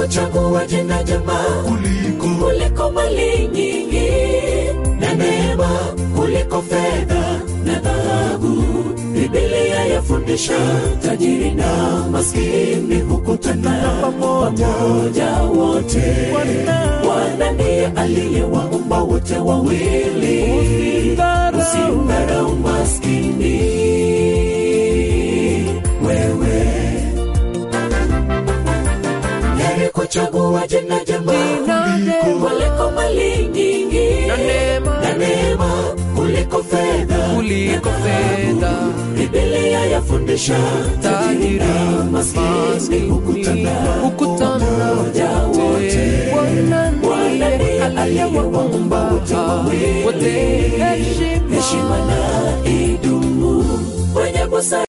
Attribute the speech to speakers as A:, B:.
A: kuchagua jina jema
B: kuliko
A: kuliko mali nyingi na neema kuliko fedha na dhahabu bibilia yafundisha tajiri na maskini hukutana pamoja wote bwana ndiye aliyewaumba wote wawili usimdharau maskini wewe heri kuchagua jina jema kuliko mali nyingi
C: na neema
A: na neema kuliko fedha
C: kuliko fedha
A: bibilia yafundisha tajiri na maskini hukutana
C: hukutana
A: pamoja wote
C: Bwana
A: Bwana ndiye aliyewaumba wote wawili
C: wote heshima
A: heshima na idumu wenye busara